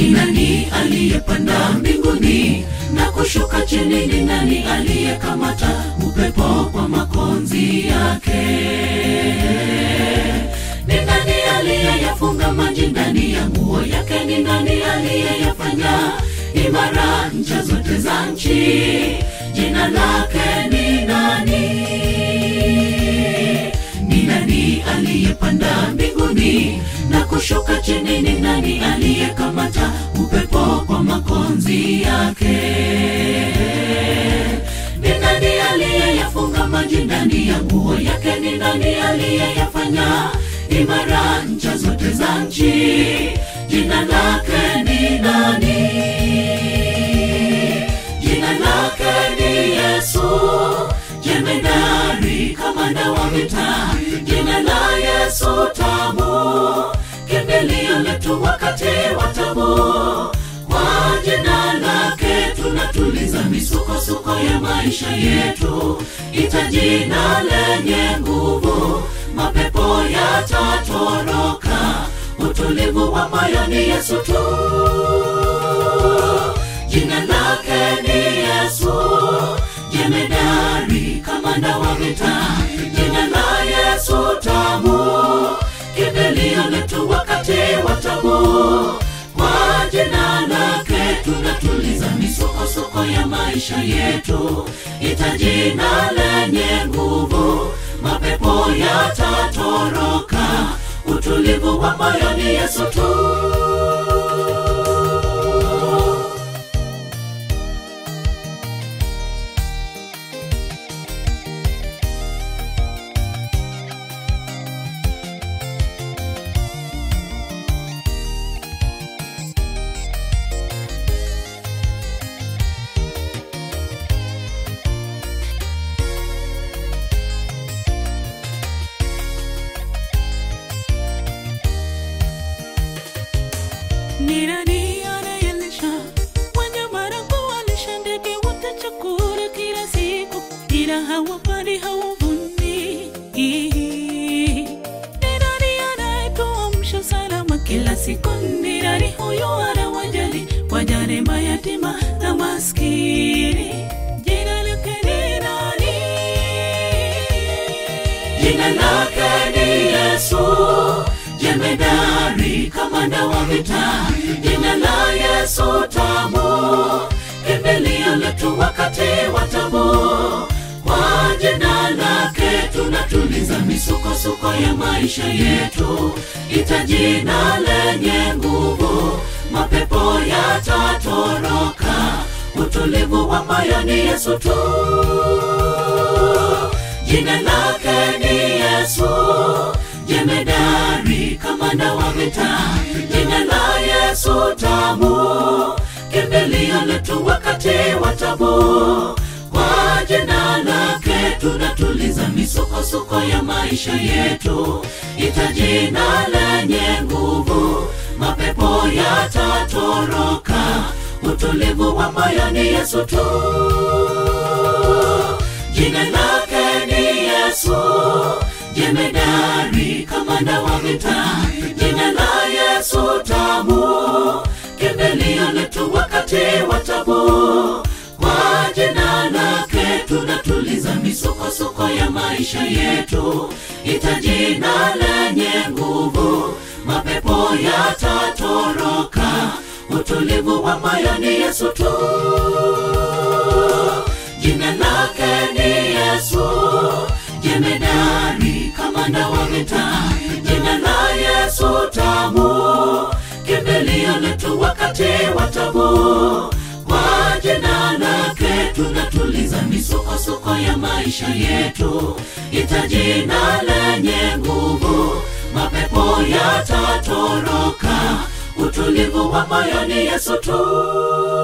Ni nani aliyepanda mbinguni na kushuka chini? Ni nani aliyekamata upepo kwa makonzi yake? Ni nani aliyeyafunga maji ndani ya nguo yake? Ni nani aliyeyafanya imara ncha zote za nchi? Jina lake ni nani? Ni nani aliyepanda mbinguni na kushuka chini? Ni nani aliyekamata upepo kwa makonzi yake? Ni nani aliyeyafunga maji ndani ya nguo yake? Ni nani aliyeyafanya imara ncha zote za nchi? Jina lake ni nani? Jina lake ni Yesu, jemedari, kamanda wa vita. Jina la Yesu tamu, kimbilio letu wakati wa tabu. Kwa jina lake tunatuliza misukosuko ya maisha yetu. Ita jina lenye nguvu, mapepo yatatoroka. Utulivu wa moyo ni Yesu tu. Jina lake ni Yesu, jemedari, kamanda wa vita. Jina la Yesu tamu, kimbilio letu wakati wa tabu. Kwa jina lake tunatuliza misukosuko ya maisha yetu. Ita jina lenye nguvu, mapepo yatatoroka. Utulivu wa moyo ni Yesu tu. Ni nani anayelisha wanyama na kuwalisha ndege wote chakula kila siku, ila hawapandi hawavuni? Ni nani anayetuamsha salama kila siku? Ni nani huyo anawajali wajane, mayatima na maskini? Jina lake ni nani? Jina lake ni Yesu, jemedari, kamanda wa vita. Jina la Yesu tamu, kimbilio letu wakati wa tabu. Kwa jina lake tunatuliza misukosuko ya maisha yetu. Ita jina lenye nguvu, mapepo yatatoroka. Utulivu wa moyo ni Yesu tu. Jina lake ni Yesu, jemedari, kamanda wa vita. Jina la Yesu tamu, kimbilio letu wakati wa tabu. Kwa jina lake tunatuliza misukosuko ya maisha yetu. Ita jina lenye nguvu, mapepo yatatoroka. Utulivu wa moyo ni Yesu tu. Jina lake ni Yesu, jemedari, kamanda wa vita. Jina la Yesu tamu, kimbilio letu wakati wa tabu. Kwa jina lake tunatuliza misukosuko ya maisha yetu. Ita jina lenye nguvu, mapepo yatatoroka. Utulivu wa moyo ni Yesu tu. Jina lake ni Yesu, jemedari, kamanda wa vita. Jina la Yesu tamu, kimbilio letu wakati wa tabu. Kwa jina lake tunatuliza misukosuko ya maisha yetu. Ita jina lenye nguvu, mapepo yatatoroka. Utulivu wa moyo ni Yesu tu.